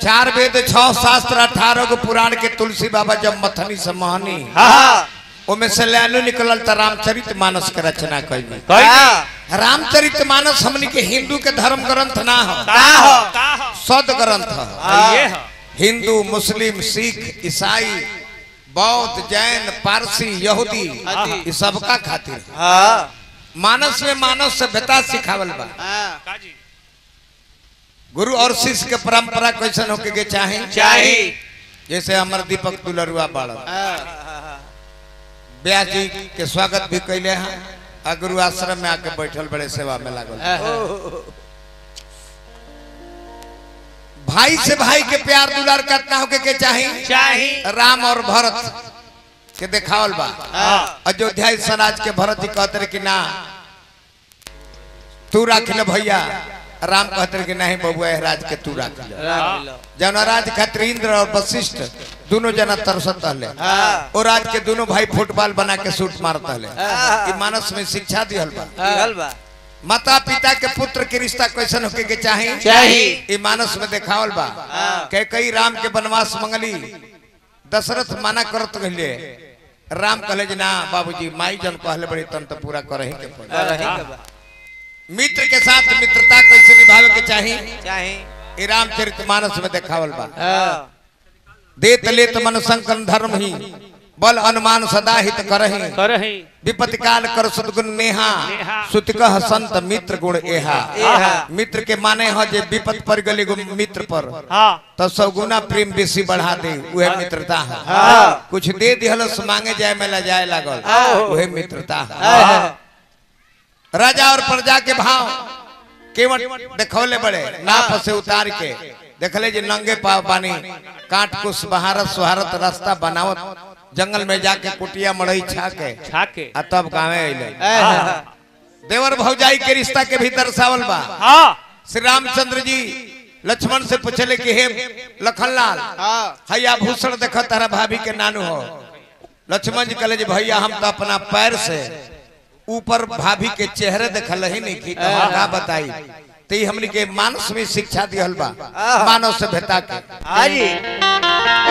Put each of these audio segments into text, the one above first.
चार वेद छह शास्त्र अठारह गो पुराण के तुलसी बाबा जब मथनी से महनी हाँ ओमे से लैलू निकलल त रामचरित मानस के रचना कैली हाँ रामचरित मानस हमनी के हिंदू के धर्म ग्रंथ ना हो का हो सद ग्रंथ ह हाँ हिंदू मुस्लिम सिख ईसाई बौद्ध जैन पारसी यहूदी हाँ। ये सबका खातिर हाँ मानस में मानव सभ्यता सिखावल बा हाँ गुरु और शिष्य के परंपरा कैसन होके के चाहे चाही जैसे हमर दीपक दुलरुआ बाड़न हाँ व्यास जी के स्वागत भी कैले हैं आ गुरु आश्रम में आके बैठल बड़े सेवा में लागल भाई से भाई के प्यार दुलार करता होके के चाहे चाही राम और भरत के देखावल बा हाँ अयोध्या स्वराज के भरत जी कहते रहे कि ना तू राख ले भैया राम कहते रहे कि नहीं बबुआ एह राज के तू राख ले राम लीला। जौन राज खातिर इंद्र और वशिष्ठ दोनों जना तरसत रहले हाँ और राज के दोनों भाई फुटबॉल बना के शूट मारत रहले हाँ। ई मानस में शिक्षा दिहल बा हाँ बा माता पिता के पुत्र के रिश्ता कैसन होके के चाही चाही। ई मानस में देखावल बा हाँ। के कई राम के वनवास मंगली दशरथ मना करत रहले राम कहले जे ना बाबूजी माई जन कहले बड़ी तन तो पूरा करही के पड़ी रही के बा मित्र के साथ मित्रता कैसे निभावे के चाही चाही ई रामचरित मानस में देखावल बा हाँ देत लेत मन संकन धर्म ही बल अनुमान सदा हित करही करही विपत्ति काल कर सदगुण नेहा नेहा। सुत कह संत मित्र गुण एहा एहा। मित्र के माने हो जे विपत पर गली गो मित्र पर हाँ तो सौगुना प्रेम बेसी बढ़ा दे उहे मित्रता है हाँ। कुछ दे दिहलस मांगे जाए में ला जाए लागल हाँ। उहे मित्रता है हाँ राजा और प्रजा के भाव केवट देखौले बड़े नाप से उतार के देखले जे नंगे पाव पानी काट कुछ बहारत सुहारत रास्ता बनावत जंगल में जाके कुटिया मड़ई छा के छाके आ तब गावे अइले हाँ देवर भौजाई के रिश्ता के भी दर्शावल बा हाँ श्री रामचंद्र जी लक्ष्मण से पूछले कि हे लखनलाल हाँ हैया भूषण देख तारा भाभी के नानू हो लक्ष्मण जी कहले जी भैया हम तो अपना पैर से ऊपर भाभी के चेहरे देखल ही नहीं की तो हम का बताई तो ई हमनी के मानस में शिक्षा दिहल बा मानव सभ्यता के हाँ जी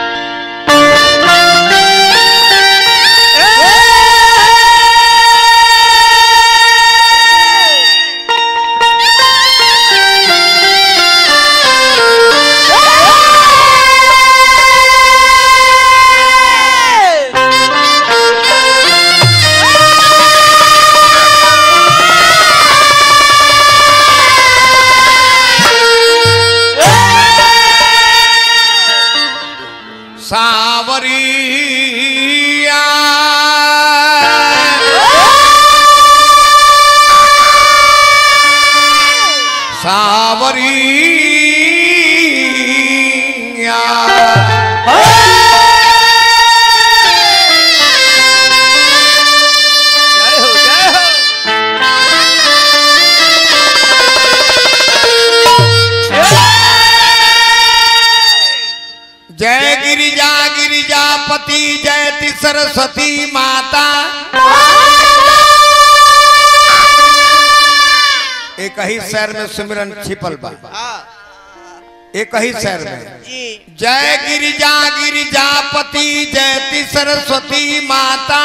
सावरिया सावरिया जय हो जय हो जय गिरिजा गिरिजापति जयति सरस्वती माता एक ही शहर में सुमिरन छिपल बा हाँ एक ही शहर में जी जय गिरिजा गिरिजापति जयति सरस्वती माता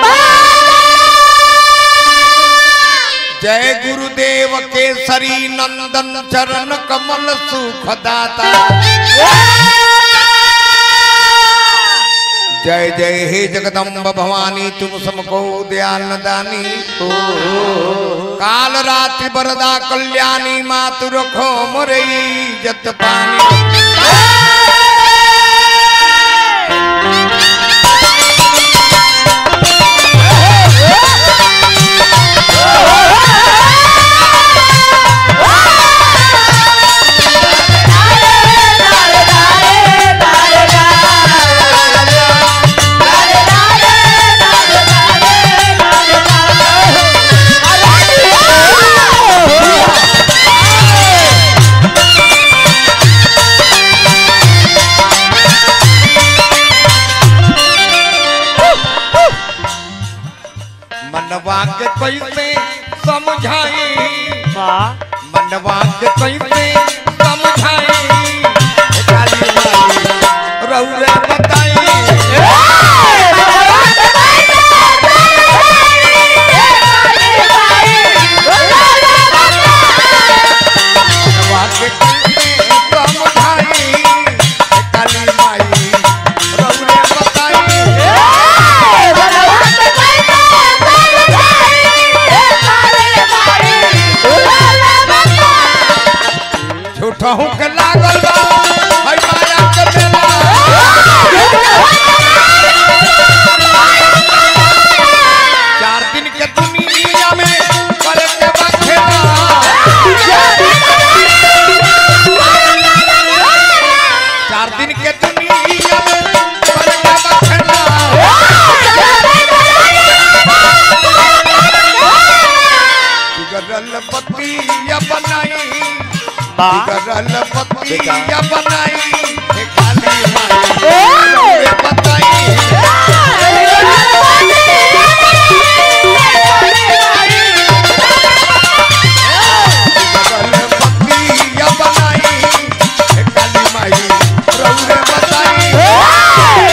जय गुरुदेव केसरी नंदन चरण कमल सुखदाता जय जय हे जगदम्ब भवानी तुम समको दयाल दानी काल रात्रि बरदा कल्याणी मातु रखो मुरई जत पानी मनवा के कैसे समझाई वाह मनवा के कैसे समझाई भूख लागल बा हई माया के मेला चार दिन के दुनिया में करे के बखेला चार दिन के दुनिया में करे के बखेला बिगड़ल पतिया बनाई बिगड़ल पतिया बनाई हे काली माई रे बताई बिगड़ल पतिया बनाई हे काली माई रउरे बताई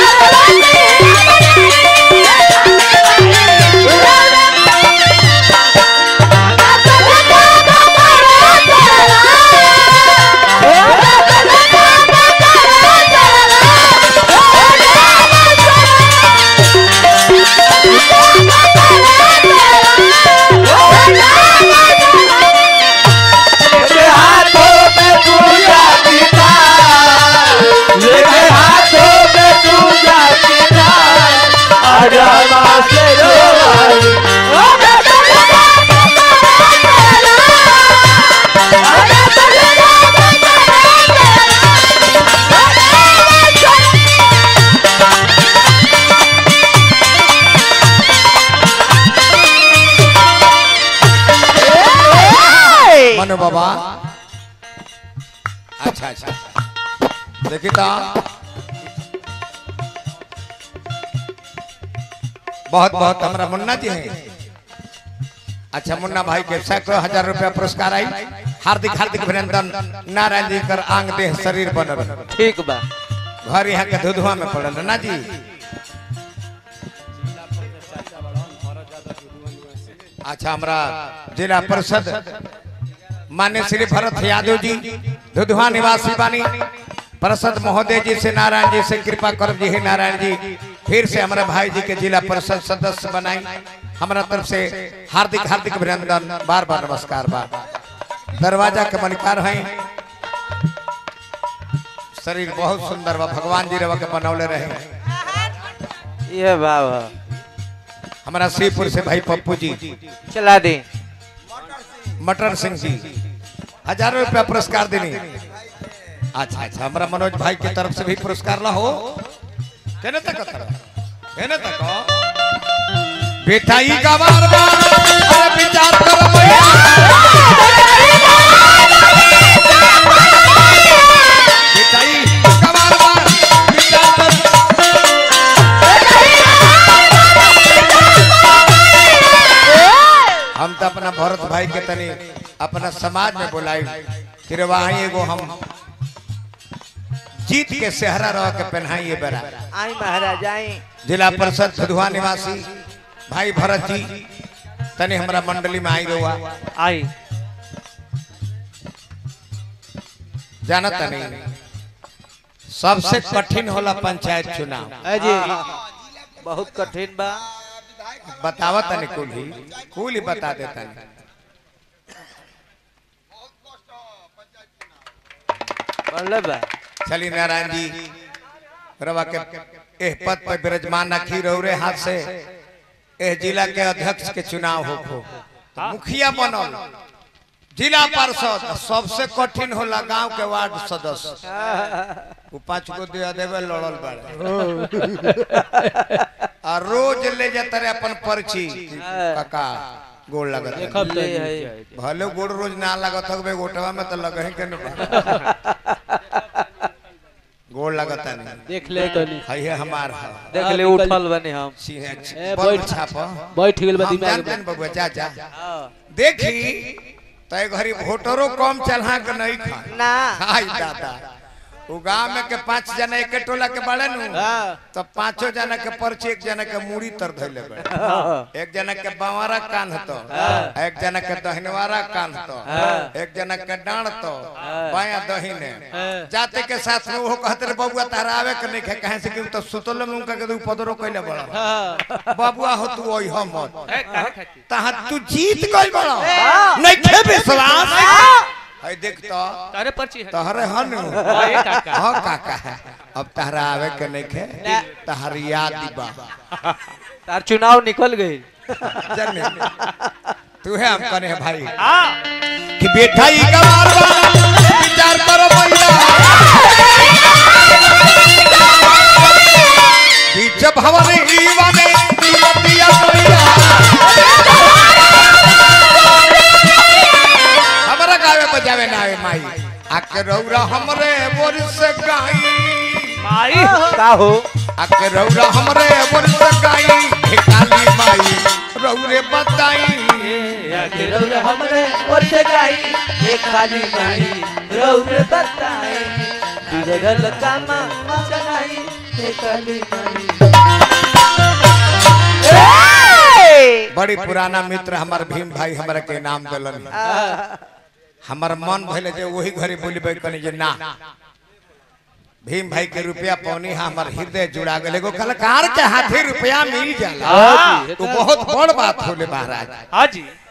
मेरे हाथों में पूजा पिता मेरे हाथों में पूजा पिता अरमा से रोवाई मनु बाबा अच्छा अच्छा देखी तो बहुत बहुत हमारा मुन्ना जी हैं अच्छा मुन्ना भाई के सैकड़ों हजार रुपया पुरस्कार आई हार्दिक हार्दिक अभिनंदन नारायण जी कर आंग देह शरीर बनल ठीक बा घर यहाँ के धुधुआ में पड़ल ना जी अच्छा हमारा जिला परिषद मान्य श्री भरत यादव जी धुधुआ निवासी बानी परिषद महोदय जी से नारायण जी से कृपा कर जी हे नारायण जी फिर से हमारे भाई जी के जिला परिषद सदस्य बनाई हमारा तरफ से हार्दिक हार्दिक अभिनंदन बार बार नमस्कार बा दरवाजा के मलिकार हैं शरीर बहुत सुंदर बा भगवान जी रवा के बनौले रहे ये बाबा हमारा श्रीपुर से भाई पप्पू जी चला दे मटर सिंह जी हजारों रुपया पुरस्कार देनी अच्छा अच्छा हमारा मनोज भाई की तरफ से भी पुरस्कार ला हो केने तक केने तक बेटा ई गवार बा अरे विचार करो भैया बेटा ई गवार बा विचार करो हम तो अपना भरत भाई के तनी अपना समाज में बोलाई कि रे वहाँ एगो हम जीत के सेहरा रह के पहनाइए बेरा आई महाराज आई जिला परिषद सधुआ निवासी भाई भरत जी तनी हमरा मंडली में आई रहुआ आई जानत नहीं सबसे कठिन होला पंचायत चुनाव अजी बहुत कठिन बा बतावत तनी कुल ही कुल ही बता देता बढ़ले बा चली नारायण जी रवा के एह पद पर विराजमान रखी रहो रे हाथ से एह जिला के अध्यक्ष के चुनाव हो खो तो मुखिया बनल जिला पार्षद सबसे कठिन होला गांव के वार्ड सदस्य वो पांच गो दे देवे लड़ल बाड़े आ रोज ले जाते रहे अपन पर्ची काका गोड़ लगत है। ले है भले गोड़ रोज ना लगत हवे गोटवा में तो लगे के न गोड़ लगता नहीं देख ले गली है ये हमार है देख ले उठल बने हम सिंह ए, बड़ बैठ। छाप बैठ गेल बा हम दिमाग जानते में हैं बबुआ जा जा हाँ। देखी तय घरी वोटरों कम चलहा के नहीं खा ना हाय दादा वो गांव में के पांच जना एक टोला के बड़े नु हाँ। तो पांचों जना के पर्ची एक जना के मूड़ी तर धइले बड़े हाँ। एक जना के बावरा कान तो हाँ। एक जना के दहिनवारा कान तो हाँ। एक जना के डांड तो हाँ। बाया दहिने हाँ। जाते के साथ में वो कहते रे बबुआ तारा आवे के नहीं खे कहे से कि तो सुतल में उनका के तू पदरो कइले बड़ा हाँ बबुआ हो तू ओइ हम मत तहा तू जीत गइल बड़ा नहीं खे विश्वास है देख तो तारे पर्ची है तहरे हन हाँ, ये काका हाँ काका अब तहरा आवे के नहीं खे तहर याद बा तार चुनाव निकल गई जाने तू है हम कने भाई हाँ कि बेटा ई गवार बा विचार करो भैया बीच भवन ईवा में कीमतिया भैया हमरा गावे बजावे ना आवे माई आके रौरा हमरे बोर से गाई माई का हो आके रौरा हमरे बोर से गाई हे काली माई रौरे बताई हमरे और से गाई ये खाली माई रौरे बताए बिगड़ल कामा चलाई ये खाली माई बड़ी पुराना मित्र हमार भीम भाई हमरा के नाम दलन हमार मन भइले जे वही घड़ी बोलबे कनी जे ना भीम भाई के रुपया पौनी हा हमार हृदय जुड़ा गेल एगो कलाकार के हाथे रुपया मिल जाला हाँ जी, तो बहुत बड़ बात होले महाराज हाँ जी